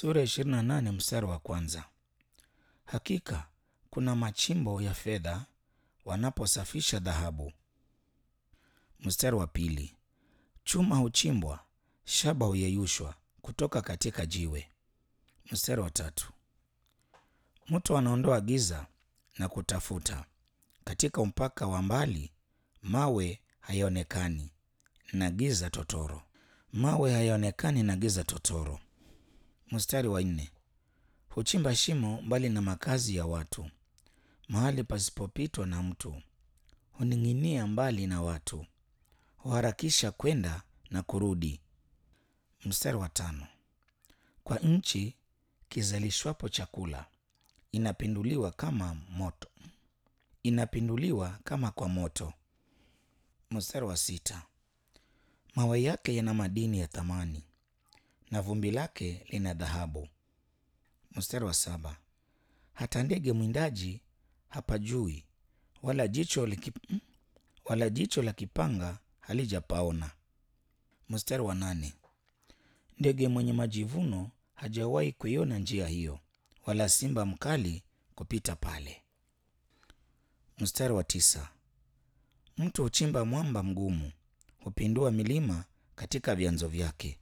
Sura ya 28 mstari wa kwanza. Hakika kuna machimbo ya fedha wanaposafisha dhahabu. Mstari wa pili. Chuma huchimbwa, shaba huyeyushwa kutoka katika jiwe. Mstari wa tatu. Mtu anaondoa giza na kutafuta katika mpaka wa mbali, mawe hayaonekani na giza totoro. Mawe hayaonekani na giza totoro. Mstari wa nne. Huchimba shimo mbali na makazi ya watu, mahali pasipopitwa na mtu. Huning'inia mbali na watu, huharakisha kwenda na kurudi. Mstari wa tano. Kwa nchi kizalishwapo chakula, inapinduliwa kama moto, inapinduliwa kama kwa moto. Mstari wa sita. Mawe yake yana madini ya thamani na vumbi lake lina dhahabu. Mstari wa saba. Hata ndege mwindaji hapajui, wala jicho liki, wala jicho la kipanga halijapaona. Mstari wa nane. Ndege mwenye majivuno hajawahi kuiona njia hiyo, wala simba mkali kupita pale. Mstari wa tisa. Mtu huchimba mwamba mgumu, hupindua milima katika vyanzo vyake.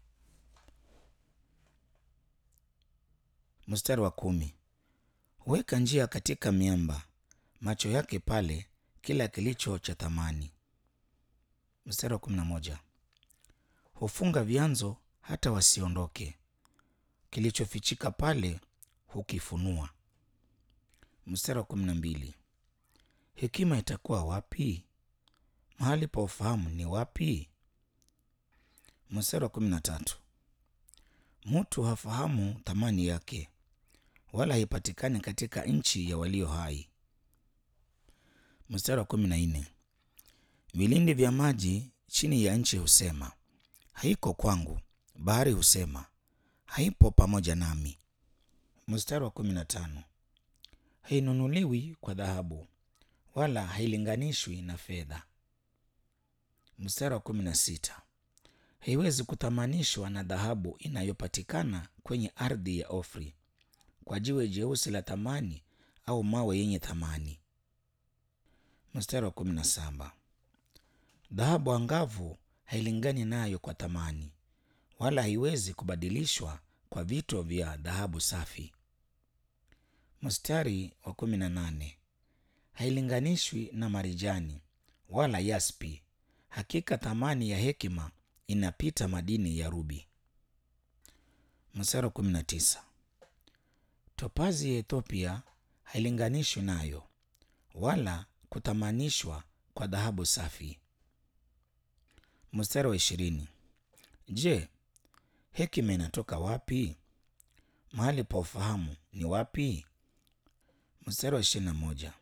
Mstari wa kumi. Huweka njia katika miamba, macho yake pale kila kilicho cha thamani. Mstari wa kumi na moja. Hufunga vyanzo hata wasiondoke, kilichofichika pale hukifunua. Mstari wa kumi na mbili. Hekima itakuwa wapi? Mahali pa ufahamu ni wapi? Mstari wa kumi na tatu. Mtu hafahamu thamani yake, wala haipatikani katika nchi ya walio hai. Mstari wa kumi na nne. Vilindi vya maji chini ya nchi husema, haiko kwangu. Bahari husema, haipo pamoja nami. Mstari wa kumi na tano. Hainunuliwi kwa dhahabu, wala hailinganishwi na fedha. Mstari wa kumi na sita. Haiwezi kuthamanishwa na dhahabu inayopatikana kwenye ardhi ya Ofri, kwa jiwe jeusi la thamani au mawe yenye thamani. Mstari wa kumi na saba. Dhahabu angavu hailingani nayo kwa thamani, wala haiwezi kubadilishwa kwa vito vya dhahabu safi. Mstari wa kumi na nane. Hailinganishwi na marijani wala yaspi. Hakika thamani ya hekima inapita madini ya rubi. Mstari wa kumi na tisa. Topazi ya Ethiopia hailinganishwi nayo, wala kuthamanishwa kwa dhahabu safi. Mstari wa ishirini. Je, hekima inatoka wapi? Mahali pa ufahamu ni wapi? Mstari wa ishirini na moja.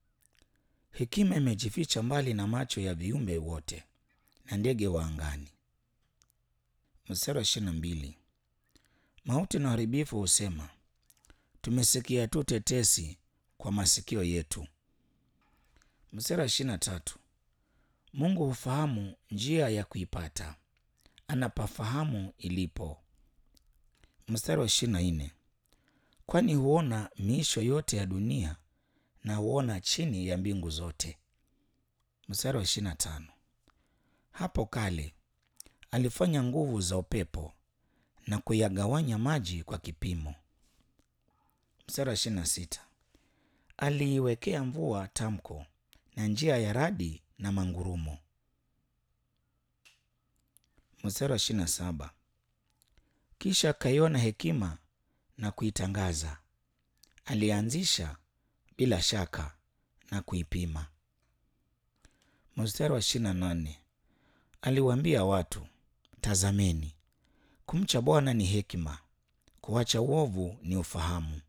Hekima imejificha mbali na macho ya viumbe wote na ndege wa angani. Mstari wa ishirini na mbili. Mauti na uharibifu husema, tumesikia tu tetesi kwa masikio yetu. Mstari wa ishirini na tatu. Mungu hufahamu njia ya kuipata, anapafahamu ilipo. Mstari wa ishirini na nne. Kwani huona miisho yote ya dunia na huona chini ya mbingu zote. Mstari wa ishirini na tano. Hapo kale alifanya nguvu za upepo na kuyagawanya maji kwa kipimo. Mstari wa ishirini na sita. Aliiwekea mvua tamko na njia ya radi na mangurumo. Mstari wa ishirini na saba. Kisha akaiona hekima na kuitangaza, alianzisha bila shaka na kuipima. Mstari wa ishirini na nane. Aliwaambia watu, tazameni, kumcha Bwana ni hekima, kuacha uovu ni ufahamu.